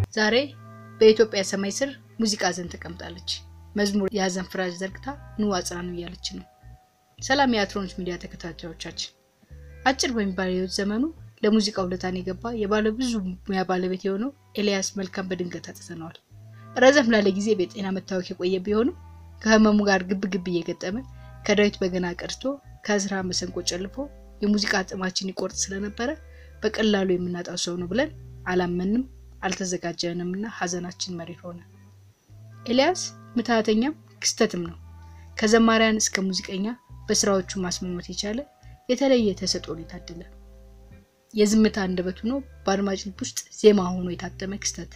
ዛሬ በኢትዮጵያ ሰማይ ስር ሙዚቃ ሐዘን ተቀምጣለች። መዝሙር የሐዘን ፍራሽ ዘርግታ ኑ አጽናኑ እያለች ነው። ሰላም የአትሮኖች ሚዲያ ተከታታዮቻችን፣ አጭር በሚባል የህይወት ዘመኑ ለሙዚቃ ውለታን የገባ የባለ ብዙ ሙያ ባለቤት የሆነው ኤልያስ መልካም በድንገት አጥተነዋል። ረዘም ላለ ጊዜ በጤና መታወክ የቆየ ቢሆንም ከህመሙ ጋር ግብ ግብ እየገጠመ ከዳዊት በገና ቀድቶ ከእዝራ መሰንቆ ጨልፎ የሙዚቃ ጥማችን ይቆርጥ ስለነበረ በቀላሉ የምናጣው ሰው ነው ብለን አላመንም አልተዘጋጀንም እና ሀዘናችን መሪር ሆነ። ኤልያስ ምትሃተኛም ክስተትም ነው። ከዘማሪያን እስከ ሙዚቀኛ በስራዎቹ ማስመሞት የቻለ የተለየ ተሰጥኦን የታደለ የዝምታ አንደበት ሆኖ በአድማጭ ልብ ውስጥ ዜማ ሆኖ የታተመ ክስተት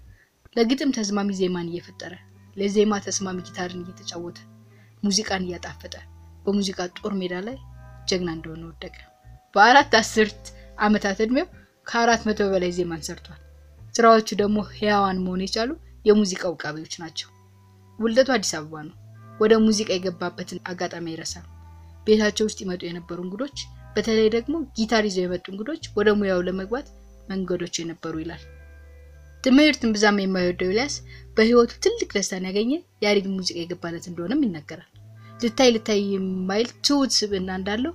ለግጥም ተስማሚ ዜማን እየፈጠረ ለዜማ ተስማሚ ጊታርን እየተጫወተ ሙዚቃን እያጣፈጠ በሙዚቃ ጦር ሜዳ ላይ ጀግና እንደሆነ ወደቀ። በአራት አስርት ዓመታት ዕድሜው ከአራት መቶ በላይ ዜማን ሰርቷል። ስራዎቹ ደግሞ ህያዋን መሆን የቻሉ የሙዚቃ ውቃቢዎች ናቸው። ውልደቱ አዲስ አበባ ነው። ወደ ሙዚቃ የገባበትን አጋጣሚ አይረሳም። ቤታቸው ውስጥ ይመጡ የነበሩ እንግዶች፣ በተለይ ደግሞ ጊታር ይዘው የመጡ እንግዶች ወደ ሙያው ለመግባት መንገዶች የነበሩ ይላል። ትምህርትን ብዛም የማይወደው ኤልያስ በህይወቱ ትልቅ ደስታን ያገኘ ያሬድ ሙዚቃ የገባለት እንደሆነም ይነገራል። ልታይ ልታይ የማይል ትሁት ስብዕና እንዳለው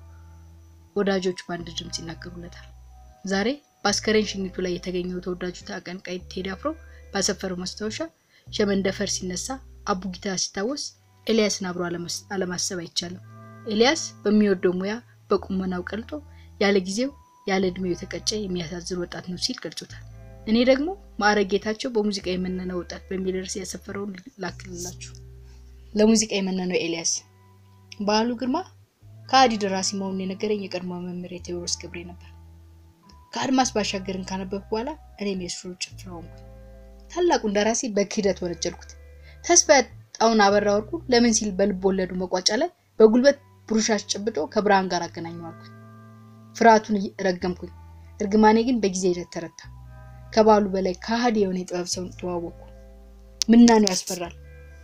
ወዳጆቹ በአንድ ድምፅ ይናገሩለታል። ዛሬ በአስከሬን ሽኝቱ ላይ የተገኘው ተወዳጁ አቀንቃይ ቴዲ አፍሮ ባሰፈረው ማስታወሻ ሸመንደፈር ሲነሳ አቡጊታ ሲታወስ ኤልያስን አብሮ አለማሰብ አይቻልም። ኤልያስ በሚወደው ሙያ በቁመናው ቀልጦ ያለ ጊዜው ያለ እድሜው የተቀጨ የሚያሳዝን ወጣት ነው ሲል ገልጾታል። እኔ ደግሞ ማዕረግ ጌታቸው በሙዚቃ የመነነው ወጣት በሚል ርዕስ ያሰፈረውን ላክልላችሁ። ለሙዚቃ የመነነው ኤልያስ በዓሉ ግርማ ከአዲ ደራሲ መሆኑን የነገረኝ የቀድሞ መምህር ቴዎድሮስ ገብሬ ነበር። ከአድማስ ባሻገርን ካነበብኩ በኋላ እኔም የሱ ጭፍራ ሆንኩ። ታላቁን ደራሲ በክህደት ወነጀልኩት። ተስፋ ያጣውን አበራ ወርቁ ለምን ሲል በልብ ወለዱ መቋጫ ላይ በጉልበት ብሩሻሽ ጨብጦ ከብርሃን ጋር አገናኘዋልኩ። ፍርሃቱን ረገምኩኝ። እርግማኔ ግን በጊዜ ሂደት ተረታ። ከባሉ በላይ ከሃዲ የሆነ የጥበብ ሰው ተዋወቅኩ። ምናኔው ያስፈራል።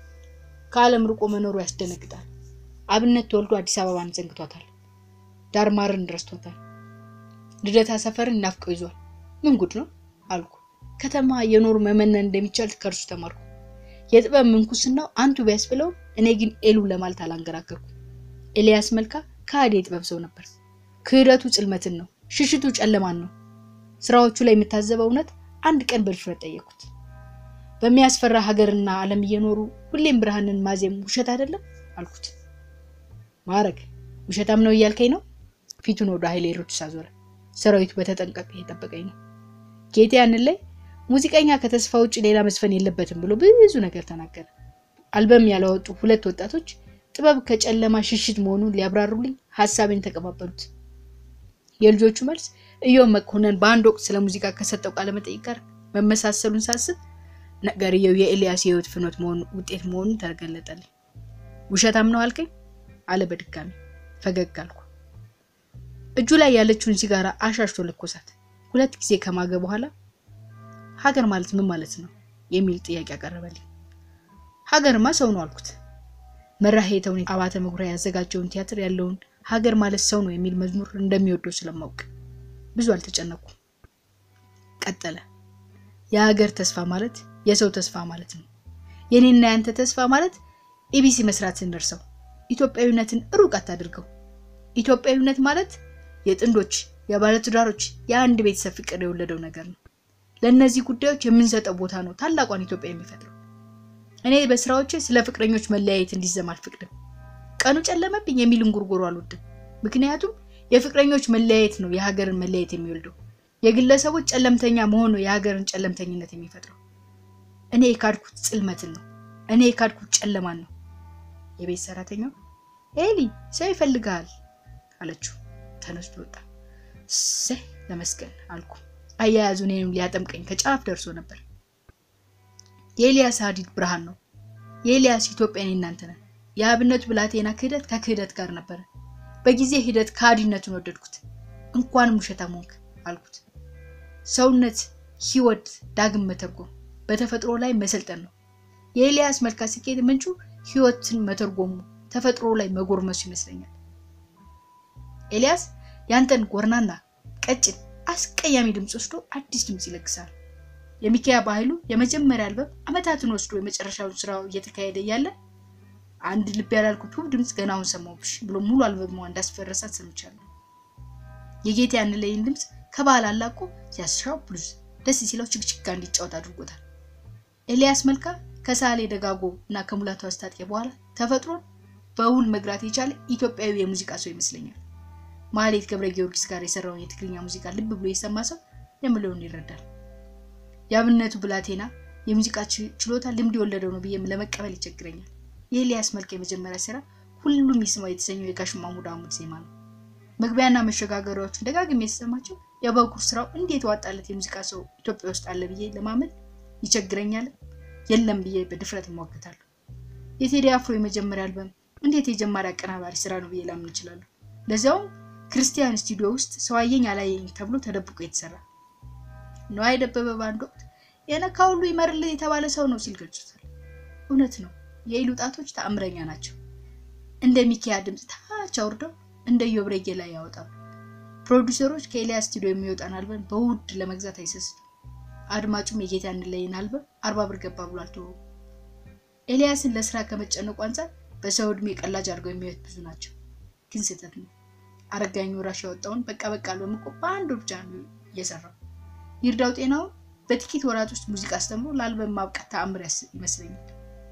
ከዓለም ርቆ መኖሩ ያስደነግጣል። አብነት ተወልዶ አዲስ አበባን ዘንግቷታል። ዳርማርን ረስቶታል። ልደታ ሰፈርን ናፍቀው ይዟል። ምን ጉድ ነው አልኩ። ከተማ የኖሩ መመነን እንደሚቻል ከእርሱ ተማርኩ። የጥበብ ምንኩስናው አንቱ ቢያስብለውም እኔ ግን ኤሉ ለማለት አላንገራገርኩ። ኤልያስ መልካ ከሃዲ የጥበብ ሰው ነበር። ክህደቱ ጽልመትን ነው፣ ሽሽቱ ጨለማን ነው። ስራዎቹ ላይ የምታዘበው እውነት አንድ ቀን በድፍረት ጠየኩት። በሚያስፈራ ሀገርና ዓለም እየኖሩ ሁሌም ብርሃንን ማዜም ውሸት አይደለም አልኩት። ማዕረግ ውሸታም ነው እያልከኝ ነው? ፊቱን ወደ ኃይሌ ሮድስ አዞረ። ሰራዊቱ በተጠንቀቅ የጠበቀኝ ነው። ጌቴ ያንን ላይ ሙዚቀኛ ከተስፋ ውጭ ሌላ መስፈን የለበትም ብሎ ብዙ ነገር ተናገረ። አልበም ያላወጡ ሁለት ወጣቶች ጥበብ ከጨለማ ሽሽት መሆኑን ሊያብራሩልኝ ሀሳቤን ተቀባበሉት። የልጆቹ መልስ እዮም መኮንን በአንድ ወቅት ስለ ሙዚቃ ከሰጠው ቃለ መጠይቅ ጋር መመሳሰሉን ሳስብ ነገርየው የኤልያስ የህይወት ፍኖት መሆኑ ውጤት መሆኑን ተገለጠልኝ። ውሸታም ነው አልከኝ አለ በድጋሚ ፈገግ አልኩ። እጁ ላይ ያለችውን ሲጋራ አሻሽቶ ለኮሳት። ሁለት ጊዜ ከማገ በኋላ ሀገር ማለት ምን ማለት ነው የሚል ጥያቄ ያቀረበልኝ። ሀገርማ ሰው ነው አልኩት። መራሄ ተውኔት አባተ መኩሪያ ያዘጋጀውን ቲያትር ያለውን ሀገር ማለት ሰው ነው የሚል መዝሙር እንደሚወደው ስለማውቅ ብዙ አልተጨነኩም። ቀጠለ። የሀገር ተስፋ ማለት የሰው ተስፋ ማለት ነው። የኔና ያንተ ተስፋ ማለት ኢቢሲ መስራት ስንደርሰው ኢትዮጵያዊነትን ሩቅ አታድርገው። ኢትዮጵያዊነት ማለት የጥንዶች የባለትዳሮች የአንድ ቤተሰብ ፍቅር የወለደው ነገር ነው። ለእነዚህ ጉዳዮች የምንሰጠው ቦታ ነው ታላቋን ኢትዮጵያ የሚፈጥረው። እኔ በስራዎቼ ስለ ፍቅረኞች መለያየት እንዲዘም አልፈቅድም። ቀኑ ጨለመብኝ የሚል እንጉርጉሮ አልወድም። ምክንያቱም የፍቅረኞች መለያየት ነው የሀገርን መለያየት የሚወልደው። የግለሰቦች ጨለምተኛ መሆን ነው የሀገርን ጨለምተኝነት የሚፈጥረው። እኔ የካድኩት ጽልመትን ነው። እኔ የካድኩት ጨለማን ነው። የቤት ሰራተኛው ኤሊ ሰው ይፈልጋል አለችው። ተነስቶ ወጣ። እሰይ ለመስገን አልኩ። አያያዙ እኔንም ሊያጠምቀኝ ከጫፍ ደርሶ ነበር። የኤልያስ ሀዲድ ብርሃን ነው። የኤልያስ ኢትዮጵያ እኔ እናንተ ነን። የአብነቱ ብላቴና ክህደት ከክህደት ጋር ነበረ። በጊዜ ሂደት ከሃዲነቱን ወደድኩት። እንኳንም ውሸታም ሆንክ አልኩት። ሰውነት ህይወት ዳግም መተርጎም በተፈጥሮ ላይ መሰልጠን ነው። የኤልያስ መልካ ስኬት ምንጩ ህይወትን መተርጎሙ ተፈጥሮ ላይ መጎርመሱ ይመስለኛል። ኤልያስ ያንተን ጎርናና ቀጭን አስቀያሚ ድምፅ ወስዶ አዲስ ድምፅ ይለግሳል። የሚኪያ በኃይሉ የመጀመሪያ አልበም ዓመታትን ወስዶ የመጨረሻውን ስራው እየተካሄደ እያለ አንድ ልብ ያላልኩት ውብ ድምፅ ገና አሁን ሰማሁብሽ ብሎ ሙሉ አልበሟ እንዳስፈረሳት ሰምቻለሁ። የጌታ ያንለይን ድምፅ ከባህል አላቆ ሲያስሻው ብሉዝ ደስ ሲለው ችግችጋ እንዲጫወት አድርጎታል። ኤልያስ መልካ ከሳሌ ደጋጎ እና ከሙላቱ አስታጥቄ በኋላ ተፈጥሮን በውል መግራት የቻለ ኢትዮጵያዊ የሙዚቃ ሰው ይመስለኛል። ማህሌት ገብረ ጊዮርጊስ ጋር የሰራውን የትግርኛ ሙዚቃ ልብ ብሎ የሰማ ሰው የምለውን ይረዳል። የአብነቱ ብላቴና የሙዚቃ ችሎታ ልምድ የወለደው ነው ብዬ ለመቀበል ይቸግረኛል። የኤልያስ መልካ የመጀመሪያ ስራ ሁሉም ይስማው የተሰኘው የጋሽ ማሙድ አህመድ ዜማ ነው። መግቢያና መሸጋገሪያዎቹን ደጋግሜ የተሰማቸው የበኩር ስራው እንዴት ዋጣለት የሙዚቃ ሰው ኢትዮጵያ ውስጥ አለ ብዬ ለማመን ይቸግረኛል። የለም ብዬ በድፍረት እሟገታለሁ። የቴዲ አፍሮ የመጀመሪያ አልበም እንዴት የጀማሪ አቀናባሪ ስራ ነው ብዬ ላምን እችላለሁ። ለዚያውም ክርስቲያን ስቱዲዮ ውስጥ ሰው አየኝ አላየኝ ተብሎ ተደብቆ የተሰራ ነዋይ ደበበ በአንድ ወቅት የነካ ሁሉ ይመርልህ የተባለ ሰው ነው ሲል ገልጾታል። እውነት ነው። የኢሉ ጣቶች ተአምረኛ ናቸው። እንደ ሚኪያ ድምፅ ታች አውርደው እንደ ዮብሬጌ ላይ ያወጣሉ። ፕሮዲውሰሮች ከኤልያስ ስቱዲዮ የሚወጣን አልበም በውድ ለመግዛት አይሰስቱም። አድማጩም የጌታ እንለይን አልበም አርባ ብር ገባ ብሎ አልተወውም። ኤልያስን ለስራ ከመጨነቁ አንጻር በሰው እድሜ ቀላጅ አድርገው የሚያዩት ብዙ ናቸው። ግን ስህተት ነው። አረጋኝ ወራሽ ያወጣውን በቃ በቃ አልበም እኮ በአንድ ብቻ ነው እየሰራው። ይርዳው ጤናውን በጥቂት ወራት ውስጥ ሙዚቃ አስተምሮ ለአልበም ማብቃት ተአምር ይመስለኛል።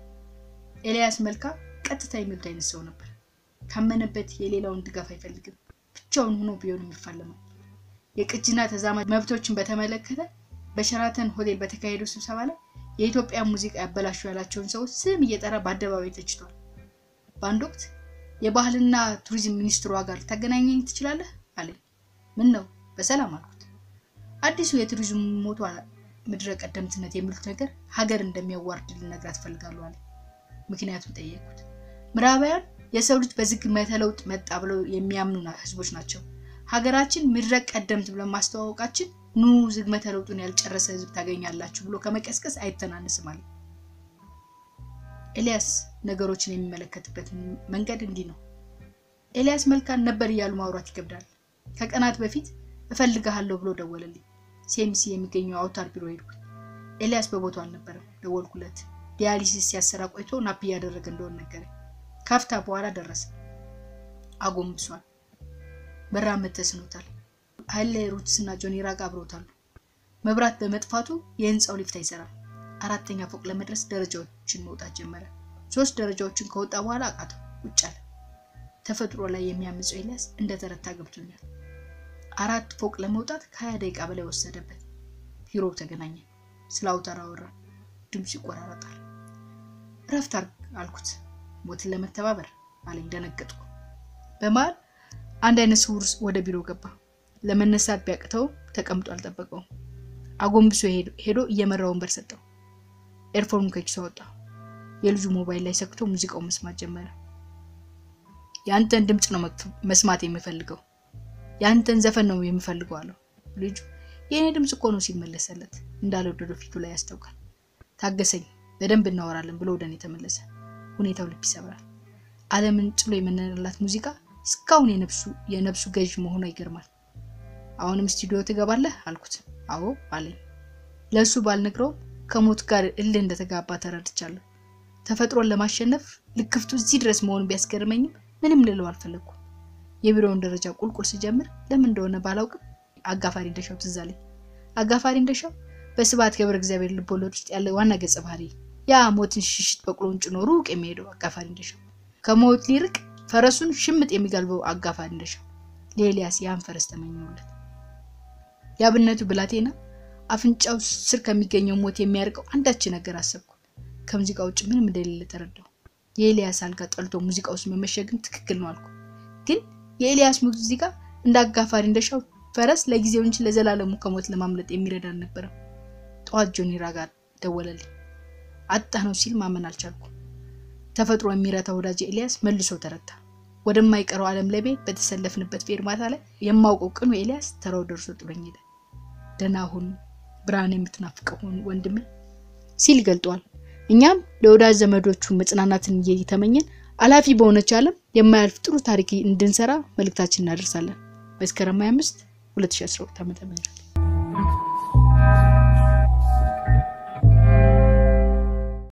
ኤልያስ መልካ ቀጥታ የሚሉት አይነት ሰው ነበር። ካመነበት የሌላውን ድጋፍ አይፈልግም። ብቻውን ሆኖ ቢሆን የሚፋለመው የቅጂና ተዛማጅ መብቶችን በተመለከተ በሸራተን ሆቴል በተካሄደው ስብሰባ ላይ የኢትዮጵያ ሙዚቃ ያበላሹ ያላቸውን ሰዎች ስም እየጠራ በአደባባይ ተችቷል። በአንድ ወቅት የባህልና ቱሪዝም ሚኒስትሯ ጋር ልታገናኘኝ ትችላለህ አለኝ። ምን ነው በሰላም አልኩት። አዲሱ የቱሪዝም ሞቷ ምድረ ቀደምትነት የሚሉት ነገር ሀገር እንደሚያዋርድ ልነግራት እፈልጋለሁ አለኝ። ምክንያቱም ጠየቅኩት። ምዕራባውያን የሰው ልጅ በዝግመተ ለውጥ መጣ ብለው የሚያምኑ ህዝቦች ናቸው። ሀገራችን ምድረ ቀደምት ብለን ማስተዋወቃችን ኑ ዝግመተ ለውጡን ያልጨረሰ ህዝብ ታገኛላችሁ ብሎ ከመቀስቀስ አይተናነስም አለ። ኤልያስ ነገሮችን የሚመለከትበት መንገድ እንዲህ ነው። ኤልያስ መልካን ነበር እያሉ ማውራት ይከብዳል። ከቀናት በፊት እፈልግሃለሁ ብሎ ደወለልኝ። ሴምሲ የሚገኘው አውታር ቢሮ ሄድኩኝ። ኤልያስ በቦታው አልነበረም። ደወልኩለት። ዲያሊሲስ ሲያሰራ ቆይቶ ናፕ እያደረገ እንደሆነ ነገረኝ። ካፍታ በኋላ ደረሰ። አጎንብሷል። መራመድ ተስኖታል። ኃይሌ ሩትስ እና ጆኒ ራጋ አብረውታሉ። መብራት በመጥፋቱ የህንፃው ሊፍት አይሰራም። አራተኛ ፎቅ ለመድረስ ደረጃዎችን መውጣት ጀመረ። ሶስት ደረጃዎችን ከወጣ በኋላ አቃተው፣ ቁጭ አለ። ተፈጥሮ ላይ የሚያምፀው ኤልያስ እንደተረታ ገብቶኛል። አራት ፎቅ ለመውጣት ከሀያ ደቂቃ በላይ ወሰደበት። ቢሮው ተገናኘ። ስለ አውታር አወራን። ድምፁ ይቆራረጣል። እረፍት አርግ አልኩት። ሞትን ለመተባበር አለኝ። ደነገጥኩ። በመሃል አንድ አይነት ስውር ወደ ቢሮ ገባ። ለመነሳት ቢያቅተው ተቀምጦ አልጠበቀውም። አጎንብሶ ሄዶ እየመራ ወንበር ሰጠው። ኤርፎኑ ከኪሱ አወጣ። የልጁ ሞባይል ላይ ሰክቶ ሙዚቃው መስማት ጀመረ። የአንተን ድምፅ ነው መስማት የምፈልገው፣ የአንተን ዘፈን ነው የምፈልገው አለው። ልጁ የእኔ ድምፅ እኮ ነው ሲመለሰለት እንዳልወደደው ፊቱ ላይ ያስታውቃል። ታገሰኝ፣ በደንብ እናወራለን ብሎ ወደ እኔ ተመለሰ። ሁኔታው ልብ ይሰብራል። ዓለምን ጥሎ የመነንላት ሙዚቃ እስካሁን የነብሱ የነብሱ ገዥ መሆኗ ይገርማል። አሁንም ስቱዲዮ ትገባለህ አልኩት። አዎ አለኝ። ለእሱ ባልነግረውም ከሞት ጋር እልህ እንደተጋባ ተረድቻለሁ። ተፈጥሮን ለማሸነፍ ልክፍቱ እዚህ ድረስ መሆኑን ቢያስገርመኝም ምንም ልለው አልፈለግኩም። የቢሮውን ደረጃ ቁልቁል ስጀምር ለምን እንደሆነ ባላውቅም አጋፋሪ እንደሻው ትዝ አለኝ። አጋፋሪ እንደሻው በስብሐት ገብረ እግዚአብሔር ልቦለድ ውስጥ ያለ ዋና ገጸ ባህሪ ያ ሞትን ሽሽት በቅሎን ጭኖ ሩቅ የሚሄደው አጋፋሪ እንደሻው ከሞት ሊርቅ ፈረሱን ሽምጥ የሚጋልበው አጋፋሪ እንደሻው ለኤልያስ ያን ፈረስ ተመኘውለት። የአብነቱ ብላቴና አፍንጫው ስር ከሚገኘው ሞት የሚያርቀው አንዳች ነገር አሰብኩ። ከሙዚቃ ውጭ ምንም እንደሌለ ተረዳው። የኤልያስ አልጋ ጠልቶ ሙዚቃ ውስጥ መመሸግን ትክክል ነው አልኩ። ግን የኤልያስ ሙዚቃ እንደ አጋፋሪ እንደሻው ፈረስ ለጊዜው እንጂ ለዘላለሙ ከሞት ለማምለጥ የሚረዳ አልነበረም። ጠዋት ጆኒ ራጋ ደወለልኝ። አጣ ነው ሲል ማመን አልቻልኩ። ተፈጥሮ የሚረታ ወዳጅ ኤልያስ መልሶ ተረታ። ወደማይቀረው ዓለም ለቤት በተሰለፍንበት ፌርማታ ላይ የማውቀው ቅኑ ኤልያስ ተራው ደርሶ ጥሎኝ ሄደ። ደህና ሁን ብርሃን የምትናፍቀው ወንድሜ ሲል ገልጧል። እኛም ለወዳጅ ዘመዶቹ መጽናናትን እየተመኘን አላፊ በሆነች ዓለም የማያልፍ ጥሩ ታሪክ እንድንሰራ መልእክታችን እናደርሳለን። መስከረም 25 2012 ዓ.ም